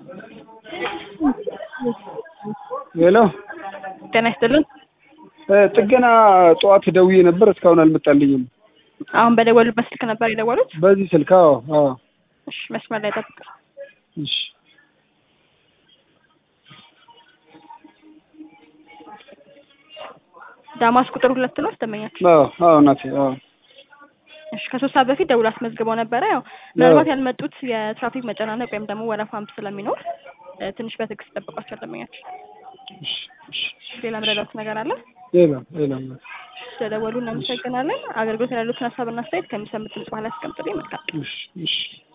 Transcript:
ሄሎ ጤና ይስጥልን። ጥገና ጠዋት ደውዬ ነበር፣ እስካሁን አልመጣልኝም። አሁን በደወሉበት ስልክ ነበር የደወሉት? በዚህ ስልክ? አዎ አዎ። እሺ፣ መስመር ላይ ጠብቅ። እሺ ዳማስ ቁጥር ሁለት ነው አስተመኛችሁ? አዎ አዎ እናቴ አዎ። እሺ ከሶስት ሰዓት በፊት ደውል አስመዝግበው ነበረ። ያው ምናልባት ያልመጡት የትራፊክ መጨናነቅ ወይም ደግሞ ወረፋም ስለሚኖር እ ትንሽ በትዕግስት ጠብቋቸው አስተመኛችሁ። እሺ እሺ። ሌላ ምረዳት ነገር አለ? የለም የለም። ስለደወሉ እናመሰግናለን። አገልግሎት ያሉትን ሀሳብና አስተያየት ከሚሰሙት ድምጽ በኋላ ያስቀምጡልኝ። መልካም እሺ እሺ